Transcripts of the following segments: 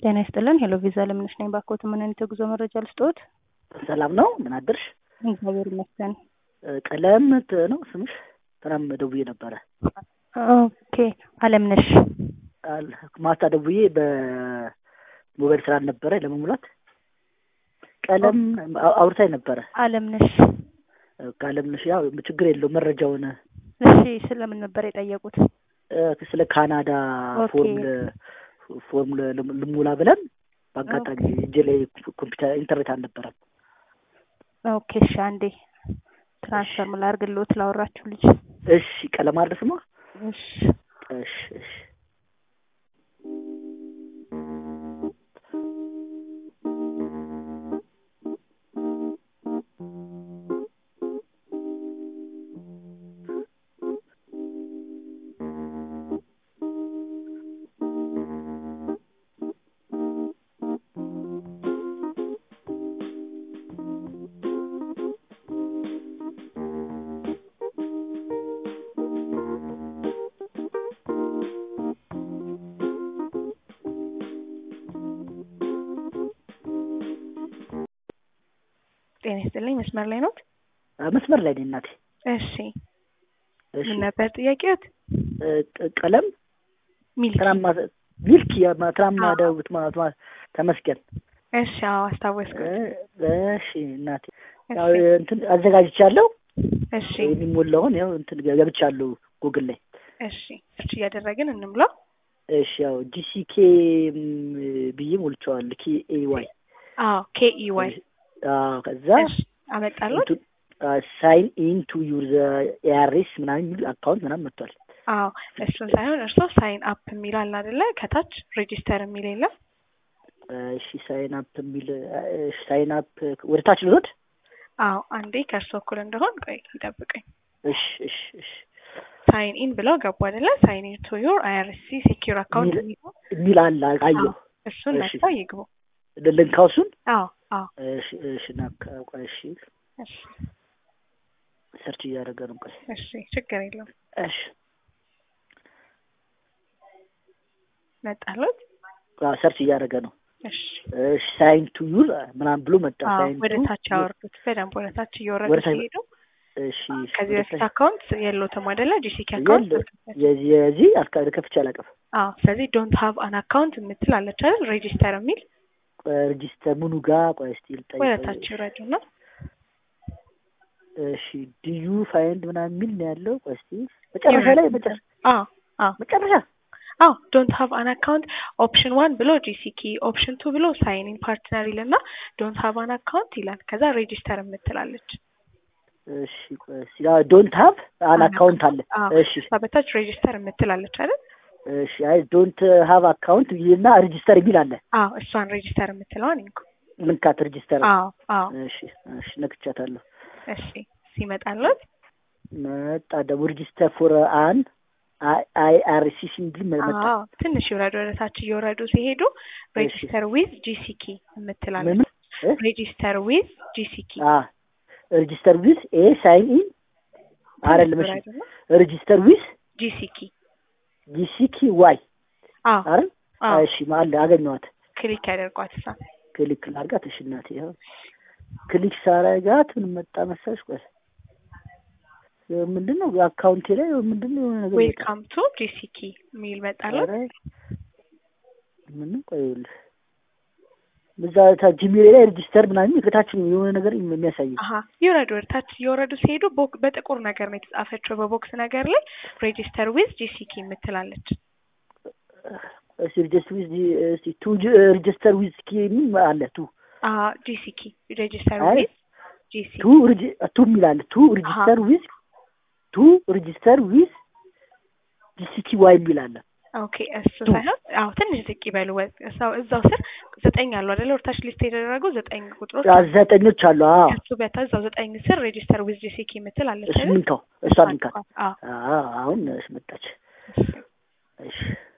ጤና ይስጥልን። ሄሎ ቪዛ ለምነሽ ነኝ። ባኮት ምን አይነት የጉዞ መረጃ ልስጥዎት? ሰላም ነው። ምን አደርሽ? እግዚአብሔር ይመስገን። ቀለም ት- ነው ስምሽ? ትናንት ደውዬ ነበረ። ኦኬ አለምነሽ። አል- ማታ ደውዬ በሞባይል ስራ ነበረ ለመሙላት ቀለም አው- አውርታኝ ነበረ። አለምነሽ። ከአለምነሽ ያው ችግር የለውም መረጃውን እሺ ስለምን ነበር የጠየቁት? እ፣ ስለ ካናዳ ኦኬ። ፎርም ል- ፎርም ል- ልም- ልሞላ ብለን በአጋጣሚ እጄ ላይ ኮምፒውተር ኢንተርኔት አልነበረም። ኦኬ እሺ አንዴ ትራንስፈር ላድርግልዎት ላወራችሁ ልጅ። እሺ ቀለም አድርስማ። እሺ እሺ እሺ ጤና ይስጥልኝ። መስመር ላይ ኖት? አ፣ መስመር ላይ ነኝ እናቴ። እሺ እሺ ምን ነበር ጥያቄዎት? እ፣ ቅ- ቀለም ሚልኪ። ትናንት ማታ ሚልክ ያ- ማ- ትናንት አዎ። ማደውት ማለት ማ- ተመስገን። እሺ አዎ አስታወስኩት። እ፣ እሺ እናቴ ያው እሺ እንትን አዘጋጅቻለሁ። እሺ የሚሞላውን ያው እንትን ገብቻለሁ ጉግል ላይ። እሺ እሺ እያደረግን እንምለው። እሺ ያው ጂሲኬ ብዬ ሞልቼዋለሁ። ኬ ኤ ዋይ አዎ ኬኢ ዋይ አዎ። ከዛ እሺ አመጣለሁ። ሳይን ኢን ቱ ዩር ኤአርኤስ ምናምን የሚል አካውንት ምናምን መጥቷል። አዎ እሱን ሳይሆን እርስዎ ሳይን አፕ የሚል አለ አይደለ? ከታች ሬጂስተር የሚል የለም? እሺ ሳይን አፕ የሚል ሳይን አፕ ወደ ታች ልወድ። አዎ አንዴ ከእርስዎ እኩል እንደሆን ቆይ ይጠብቀኝ። እሺ እሺ እሺ ሳይን ኢን ብለው ገቡ አይደለ? ሳይን ኢን ቱ ዩር አይአርሲ ሴኪዩር አካውንት ሚል- የሚለው የሚል አለ አየሁ። እሱን እሺ። ነክተው ይግቡ። ልንካው እሱን። አዎ አዎ እሺ እሺ ናካ ቆይ እሺ እሺ ሰርች እያደረገ ነው። ቆይ እሺ ችግር የለውም። እሺ መጣሎት? አዎ፣ ሰርች እያደረገ ነው። እሺ እሺ ሳይን ቱ ዩር ምናምን ብሎ መጣ። አዎ ሳይን ወደ ቱ ታች ያወርዱት በደንብ ወደ ታች እየወረዱ ወደ ታች- ሲሄዱ እሺ ከዚህ ወደ በፊት ታች- አካውንት የለዎትም አይደለ? ጂሲኪ አካውንት የለ የዚህ የዚህ አልካ- ከፍቼ አላውቅም። አዎ ስለዚህ ዶንት ሃቭ አን አካውንት የምትል አለች አይደል? ሬጂስተር የሚል ሬጂስተር ምኑ ጋር ቆይ እስቲ ልጠይቅ። ወደ ታች ይውረዱና እሺ ዲዩ ፋይንድ ምናምን የሚል ነው ያለው። ቆይ እስቲ መጨረሻ ላይ መጨረሻ አዎ አዎ መጨረሻ አዎ ዶንት ሃቭ አን አካውንት ኦፕሽን ዋን ብሎ ጂሲኪ ኦፕሽን ቱ ብሎ ሳይን ኢን ፓርትነር ይልና ዶንት ሃቭ አን አካውንት ይላል። ከዛ ሬጂስተር የምትላለች እሺ ቆይ እስቲ ዶንት ሃቭ አን አካውንት አለ። አዎ እሺ እሷ በታች ሬጂስተር የምትላለች አይደል? እሺ አይ ዶንት ሃቭ አካውንት ይልና ሬጂስተር የሚል አለ። አዎ እሷን ሬጂስተር የምትለዋን ይንኩ። ልንካት ሬጂስተር። አዎ አዎ እሺ እሺ ነክቻታለሁ። እሺ ሲመጣለት መጣ ደግሞ ሬጂስተር ፎር አን አይ አር ሲ ሲ የሚል መጣ። አዎ ትንሽ ይውረዱ። ወደ ታች እየወረዱ ሲሄዱ ሬጂስተር ዊዝ ጂሲኪ የምትላለች። ምን እ? ሬጂስተር ዊዝ ጂሲኪ አ ሬጂስተር ዊዝ ኤ ሳይን ኢን አይደለም። እሺ ሬጂስተር ዊዝ ጂሲኪ ጂሲኪ ዋይ አዎ አይደል? አዎ እሺ አለ አገኘኋት። ክሊክ ያደርጓት እሷ ክሊክ ላድርጋት። እሺ እናቴ ይኸው ክሊክ ሳረጋት ምን መጣ መሰለሽ? ቆይ ምንድን ነው አካውንቴ ላይ ምንድን ነው የሆነ ነገር መጣ። ዌልካም ቱ ጂሲኪ የሚል መጣለት። ኧረ ምንም ቆይ ይኸውልህ እዛ ታ- ጂሜል ላይ ሬጂስተር ምናምን ከታች የሆነ ነገር የሚያሳየው አሀ ይውረዱ። ወደ ታች እየወረዱ ሲሄዱ ቦክ በጥቁር ነገር ነው የተጻፈችው በቦክስ ነገር ላይ ሬጂስተር ዊዝ ጂሲኪ የምትላለች። እስቲ ሬጂስተር ዊዝ እስቲ ቱ ሬጂስተር ዊዝ ኪ የሚል አለ ቱ አሀ ጂሲኪ ሬጂስተር አይ፣ ዊዝ ጂሲኪ ቱ ሬጂ- ቱ የሚል አለ ቱ ሬጂስተር ዊዝ ቱ ሬጂስተር ዊዝ ጂሲኪ ዋይ የሚል አለ። ኦኬ እሱ ቱ። ሳይሆን አዎ ትንሽ ዝቅ ይበሉ። ወ- እዛው እዛው ስር ዘጠኝ አሉ አይደለ? ወደታች ሊስት የተደረጉ ዘጠኝ ቁጥሮች አ- ዘጠኞች አሉ። አዎ ከሱ በታች እዛው ዘጠኝ ስር ሬጂስተር ዊዝ ጂሲኪ የምትል አለች እሱ አይደል? ምንካው እሷ ምንካት። አዎ አዎ አሁን እሺ መጣች። እሺ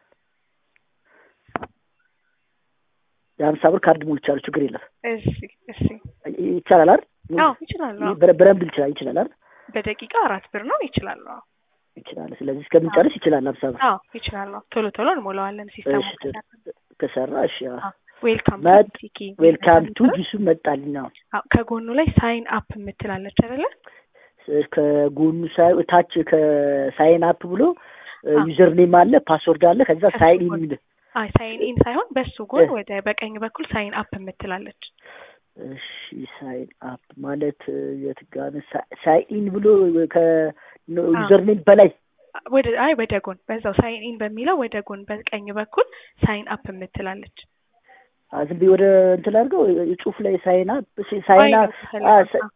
የሀምሳ ብር ካርድ ሞልቻለሁ። ችግር የለም እሺ እሺ ይቻላል አይደል? አዎ ይችላሉ። አዎ በረ- በረንብ ይችላል ይችላል አይደል? በደቂቃ አራት ብር ነው ይችላሉ። አዎ ይችላል። ስለዚህ እስከምንጨርስ ይችላል ሀምሳ ብር። አዎ ይችላሉ። ቶሎ ቶሎ እንሞላዋለን ሲስተሙ እሺ፣ ከሰራ። ከሰራ እሺ አዎ። ዌልካም መጥ- ቱ ጂሲኪ ዌልካም ቱ ጂሱ መጣልኝ። አዎ አዎ፣ ከጎኑ ላይ ሳይን አፕ የምትላለች አይደለ? ከጎኑ ሳይ ታች ከሳይን አፕ ብሎ አዎ። ዩዘር ኔም አለ ፓስወርድ አለ ከዛ ከሱ ሳይን ኢን ጎን። የሚል አይ ሳይን ኢን ሳይሆን በሱ ጎን እ። ወደ በቀኝ በኩል ሳይን አፕ የምትላለች። እሺ ሳይን አፕ ማለት የት ጋር ነው? ሳ- ሳይን ኢን ብሎ ከዩዘር ኔም በላይ ወደ አይ ወደ ጎን በዛው ሳይን ኢን በሚለው ወደ ጎን በቀኝ በኩል ሳይን አፕ የምትላለች። አ፣ ዝም ብዬ ወደ እንትን አድርገው ጽሁፍ ላይ ሳይን አፕ ሳይን አፕ አ፣ ሳ-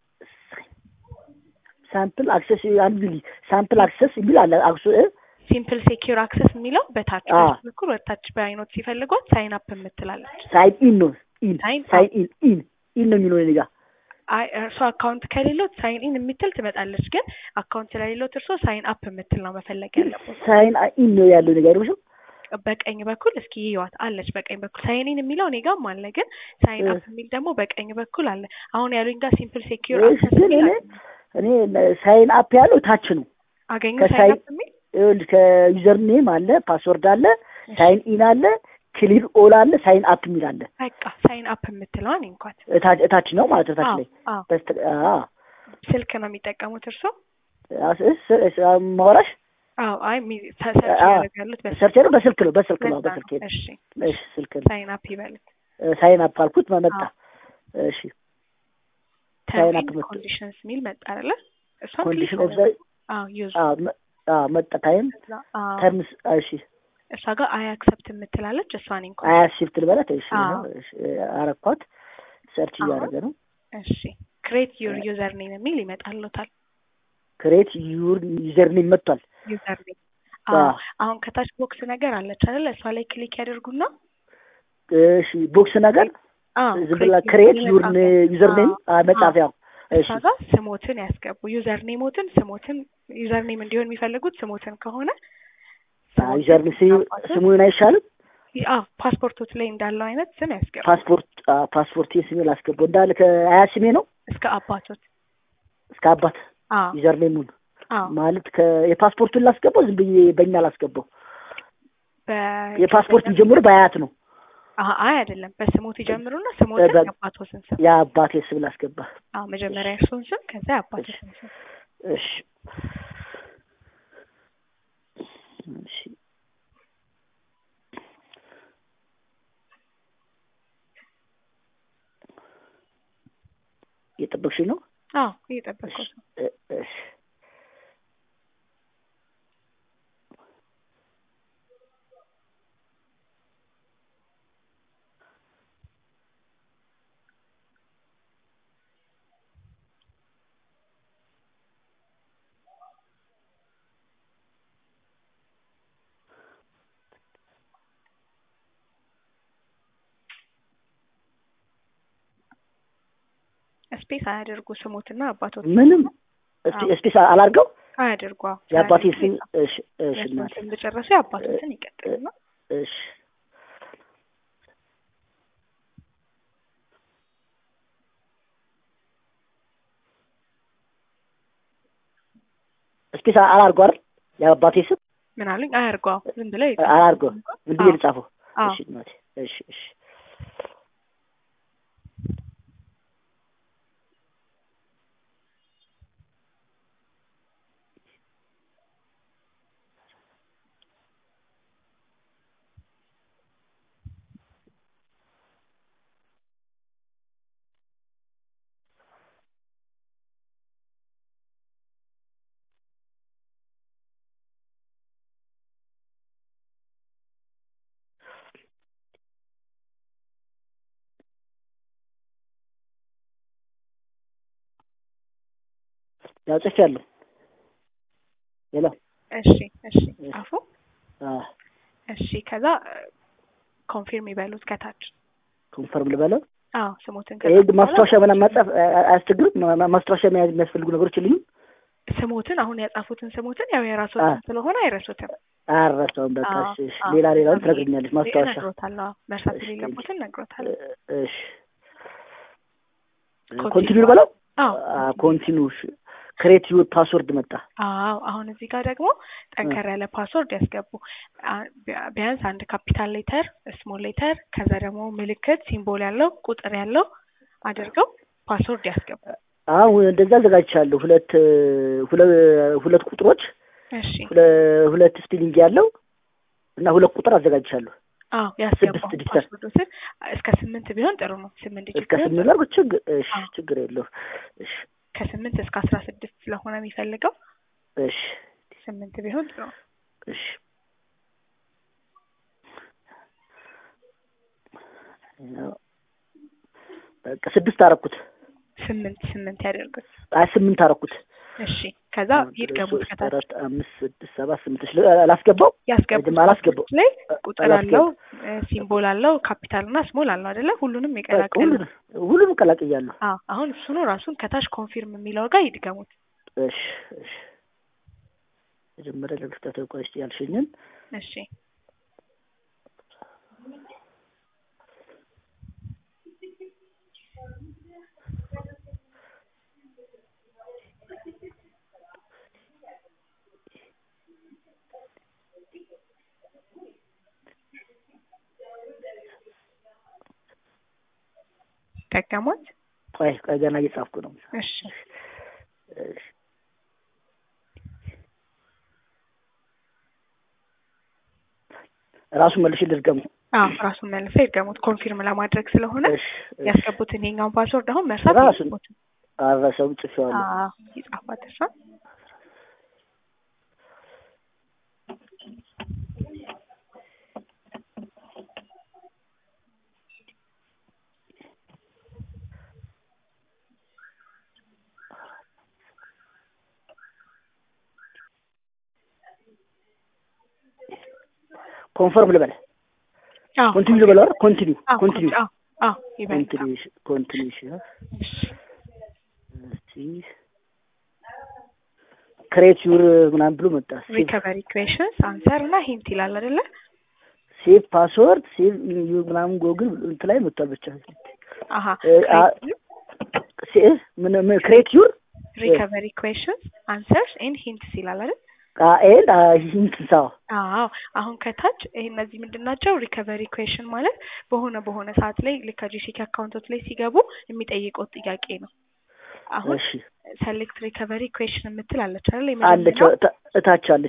ሳምፕል አክሰስ አንድ ጊዜ ሳምፕል አክሰስ የሚል አለ አክሱ እ? ሲምፕል ሴኪር አክሰስ የሚለው በታች አዎ። በሱ በኩል ወደ ታች በአይኖት ሲፈልጓት ሳይን አፕ የምትላለች። ሳይን ኢን ነው ኢን ሳይን ሳይን ኢን ኢን ኢን ነው የሚለው እኔ ጋር አይ እርሶ አካውንት ከሌሎት ሳይን ኢን የምትል ትመጣለች። ግን አካውንት ስለሌሎት እርሶ ሳይን አፕ የምትል ነው መፈለግ ያለበት። ሳይን ኢን ነው ያለው ነገር ነው በቀኝ በኩል እስኪ ይዋት አለች። በቀኝ በኩል ሳይን ኢን የሚለው እኔ ጋርም አለ፣ ግን ሳይን እ። አፕ የሚል ደግሞ በቀኝ በኩል አለ። አሁን ያሉኝ ጋር ሲምፕል ሴኪር እሺ፣ አክሰስ ግን የሚል እኔ እኔ ሳይን አፕ ያለው ታች ነው አገኙ ከሳይን- ሳይን አፕ የሚል ይኸውልህ ከዩዘር ኔም አለ ፓስወርድ አለ ሳይን ኢን አለ ክሊር ኦል አለ ሳይን አፕ የሚል አለ በቃ ሳይን አፕ የምትለዋን እንኳን እታች እታች ነው ማለት ነው እታች አዎ ላይ አዎ በስተ አ ስልክ ነው የሚጠቀሙት እርሶ? አስ- እስ- እስ- ማውራሽ አዎ አይ ሚ- ተ- ሰርች አዎ። ያደርጋሉት በስልክ ሰርች ነው በስልክ ነው በስልክ ነው ለዛ በስልክ ነው። እሺ እሺ ስልክ ነው ሳይን አፕ ይበሉት። ሳይን አፕ አልኩት መጣ እሺ ሳይን ተርም አፕ ኤንድ መጣ ኮንዲሽንስ የሚል መጣ አይደለ? እሷን ኮንዲሽን ክሊክ ኦፍ አድርጉ። አዎ ዩዝ አ መ- አ መጣ ታይም አዎ ተርምስ እሺ እሷ ጋር አይ አክሰፕት የምትላለች እሷን እንኳን አያ ሽፍት ልበላት እሺ አዎ። እሺ፣ አረኳት ሰርች አሁን እያደረገ ነው እሺ ክሬት ዩር ዩዘር ኔም የሚል ይመጣልዎታል። ክሬት ዩር ዩዘር ኔም መጥቷል ዩዘር ኔም አዎ። አዎ አሁን ከታች ቦክስ ነገር አለች አይደለ? እሷ ላይ ክሊክ ያደርጉና እሺ ቦክስ ነገር አዎ ዝም ብላ ክሬት ዩር ዩዘር ኔም አዎ። መጻፊያው እሺ እሷ ጋር ስሞትን ያስገቡ። ዩዘር ኔሞትን ስሞትን ዩዘር ኔም እንዲሆን የሚፈልጉት ስሞትን ከሆነ አዎ፣ ዩዘር ኔም ስሙ- ስሙን አይሻልም አዎ ፓስፖርቶት ላይ እንዳለው አይነት ስም ያስገቡ ፓስፖርት አዎ፣ ፓስፖርት ስሜ ላስገባው እንዳለ ከአያ ስሜ ነው እስከ አባቶት። እስከ አባት አዎ ዩዘር ኔሙን አዎ ማለት ከ- የፓስፖርቱን ላስገባው ዝም ብዬ በእኛ ላስገባው በ የፓስፖርት የሚጀምሩ በአያት ነው አዎ አይ አይደለም፣ በስሞት ይጀምሩና ስሞትን በ- የአባቶትን ስም የአባቴ ስም ላስገባ አዎ መጀመሪያ እርሶን ስም ከዛ የአባቶትን ስም እሺ እሺ እየጠበቅሽ ነው አዎ እየጠበቅኩት ነው። እ- እሺ ስፔስ አያደርጉ ስሞትና አባቶት ምንም እስቲ ስፔስ አላርገው አያደርጉ። አዎ የአባቴ ሳያደርጉ ስም ይጻፍ። እሺ እሺ የእርሶን እናቴ ስም እንደጨረሱ የአባቶትን ይቀጥልና እሺ ስፔስ አላርገው አይደል የአባቴ ስም ምን አሉኝ? አያርጉ። አዎ ዝም ብለው ይጻፉ። አላርገው ዝም ብዬ አዎ። ልጻፈው አዎ እሺ እናቴ እሺ እሺ ያው ጽፌያለሁ ሄሎ እሺ እሺ ጻፉ። አ እሺ ከዛ ኮንፊርም ይበሉት ከታች። ኮንፈርም ልበለው አዎ ስሞትን ይሄ ከጻፉ በኋላ ማስታወሻ ምናምን መጻፍ አ- አያስቸግርም ማ- ማ- ማስታወሻ መያዝ የሚያስፈልጉ ነገሮች የሉኝም ስሞትን አሁን ያጻፉትን ስሞትን ያው የራስዎትን አ- ስለሆነ አይረሱትም። አያረሳውም በቃ አዎ፣ እሺ እሺ አዎ። ሌላ ሌላውን እኔ- ትነግረኛለች ማስታወሻ እነግሮታለሁ። አዎ፣ መርሳት እሺ፣ የሌለቦትን እነግሮታለሁ። እሺ ኮንቲኒው ኮንቲኒው ልበለው አዎ አ ኮንቲኒው እሺ ክሬት ዩር ፓስወርድ መጣ። አዎ አሁን እዚህ ጋር ደግሞ ጠንከር ያለ ፓስወርድ ያስገቡ። አ- ቢያ- ቢያንስ አንድ ካፒታል ሌተር፣ ስሞል ሌተር ከዛ ደግሞ ምልክት ሲምቦል ያለው ቁጥር ያለው አድርገው ፓስወርድ ያስገቡ። አሁን እንደዛ አዘጋጅቻለሁ። ሁለት ሁለ- ሁለት ቁጥሮች እሺ ሁለ- ሁለት ስፔሊንግ ያለው እና ሁለት ቁጥር አዘጋጅቻለሁ። አዎ ያስገቡ። ስድስት ዲጂታል። ፓስወርዱ ስር እስከ ስምንት ቢሆን ጥሩ ነው። ስምንት ዲጂት እስከ ቢሆን ስምንት ላድርግ? ችግር እሺ፣ አዎ። ችግር የለው። እሺ ከስምንት እስከ አስራ ስድስት ስለሆነ የሚፈልገው እሺ ስምንት ቢሆን ጥሩ ነው። እሺ ያው በቃ ስድስት አረኩት። ስምንት ስምንት ያደርጉት። አይ ስምንት አረኩት። እሺ ከዛ ይድገሙት ሶስት ከታች አራት አምስት ስድስት ሰባት ስምንት እሺ፣ አላስገባው ያስገቡት ቅድም አላስገባው ላይ ቁጥር አላስገባው። አለው እ፣ ሲምቦል አለው ካፒታል እና ስሞል አለው አይደለ? ሁሉንም በቃ የቀላቀለ ሁሉንም ሁሉንም ቀላቅያለሁ። አዎ አሁን እሱ ነው ራሱን ከታች ኮንፊርም የሚለው ጋር ይድገሙት። እሺ እሺ መጀመሪያ ለክፍተት ቆይ እስኪ ያልሽኝን እሺ ደገሙት። ቆይ ቆይ ገና እየጻፍኩ ነው። እሺ እሺ ራሱ መልሽ ልድገሙ። አዎ ራሱን መልሰው ይድገሙት ኮንፊርም ለማድረግ ስለሆነ እሺ እሺ ያስገቡትን የኛውን ፓስወርድ አሁን መርሳት ራሱን የለቦትም። አረሰው ጽፌዋለሁ። አዎ ይጻፋት እሷ ኮንፈርም ልበል አዎ ኮንቲኒው ልበል አይደል? ኮንቲኒው አዎ ኮንቲኒው አዎ አዎ ይበልጣል። ኮንቲኒው ኮንቲኒው እሺ እሺ እስቲ ክሬት ዩር ምናምን ብሎ መጣ። ሪከቨሪ ኩዌሽንስ አንሰር እና ሂንት ይላል አይደለ? ሴቭ ፓስወርድ ሴቭ ዩር ምናምን ጎግል እንትን ላይ መጥቷል። ብቻ አሀ እ፣ አ- ሴ- ምን ምን ክሬት ዩር ሪከቨሪ ኩዌሽንስ አንሰርስ ኤንድ ሂንትስ ይላል አይደል? ኤል ሂንትሳው አዎ አሁን ከታች ይሄ እነዚህ ምንድን ናቸው? ሪከቨሪ ኩዌሽን ማለት በሆነ በሆነ ሰዓት ላይ ልክ ከጂሲኪ አካውንቶች ላይ ሲገቡ የሚጠይቁት ጥያቄ ነው። አሁን እሺ ሰሌክት ሪከቨሪ ኩዌሽን የምትል አለች አይደል? አለች የመጀመሪያው እታ- እታች አለች